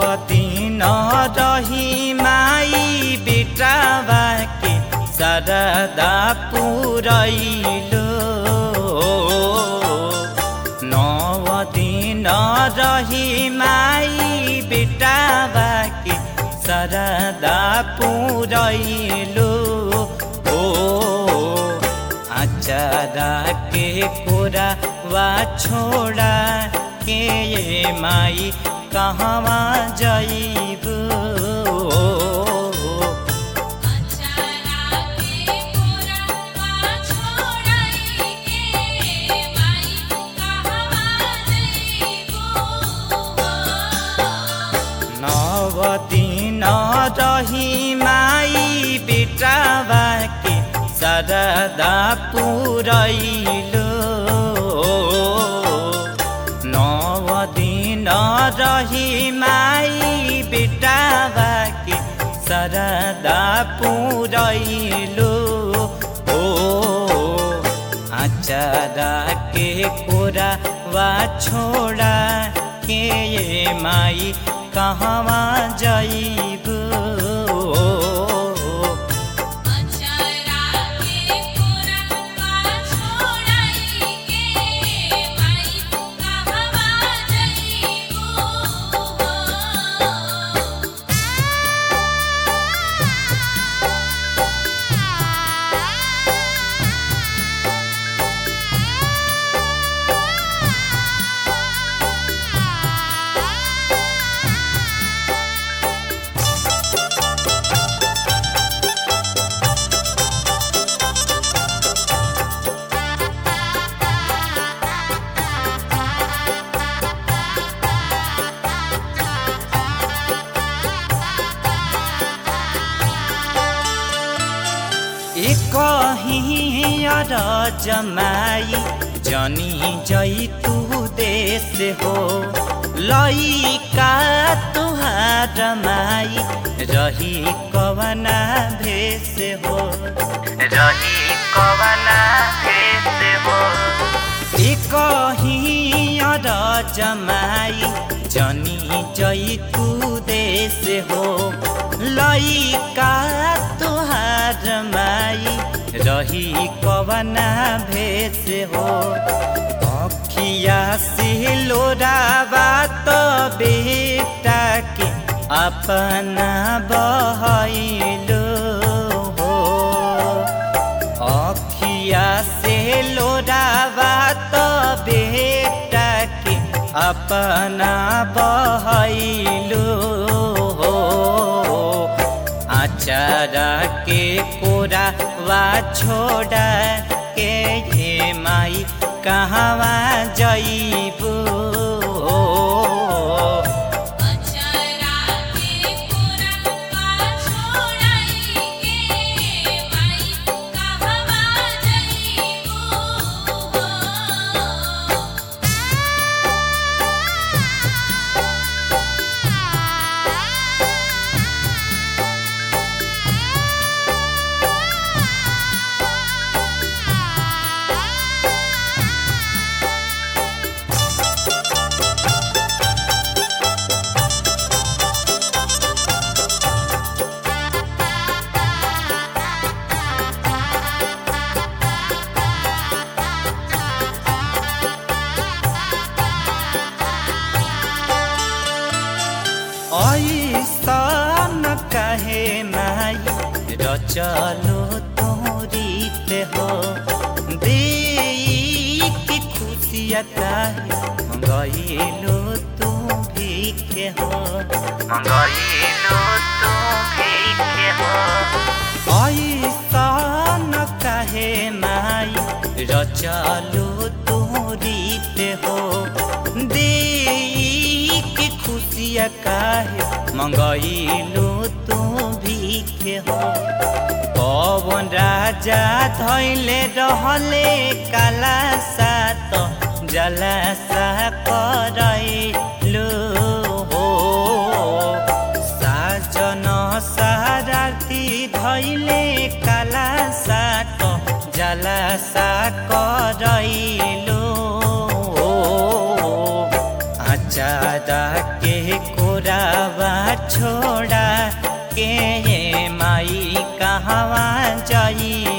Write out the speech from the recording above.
दिन रही माई बेटावा के सरदा पुरैलो नव दिन रही माई बेटावा के सरदा पुरैलो ओ आचारा के कोरा वा छोड़ा के ये माई कहवा जइब अचारा के कोरवा छोड़ाई के माई कहवा जइबो नव दिन रही माई बेटावा के सरदा पुरैलो नव दिन रही माई बेटावा के सरदा पुरैलो ओ आचारा के कोरा वा छोड़ा के ये माई कहवा जइब अचारा के कोरवा छोड़ाई के माई कहवा जइबो कहीं जमाई जनी जई तू देश हो लइका तुहार माई रही कवना भेष हो रही कवना भेष हो कहीं जमाई जनी जई तू देश हो लइका तुहार माई रही कवना भेष हो अखिया से लोरावा तो बेटा के अपना बहैलो हो अखिया से लोरावा तो बेटा के अपना बहैलो हो आचारा के कोरा वा छोड़ा के ये माई कहवा जइबो अचारा के कोरवा छोड़ाई के माई कहवा जइबो ऐसन कहे माई रचलो तोरीत हो दे की खुशिया काहे गईलो तू भीखे हो गईलो तू भीखे हो ऐसन कहे माई रचलो तोरीत हो दे की खुशिया काहे मंगईलो तू भीखे हो पवन राजा धैले रहले काला सात जलासा करैलो हो साजन साराती धैले काला सात जलासा करैलो अचारा के कोरावा छोड़ा के ये माई कहवा जाई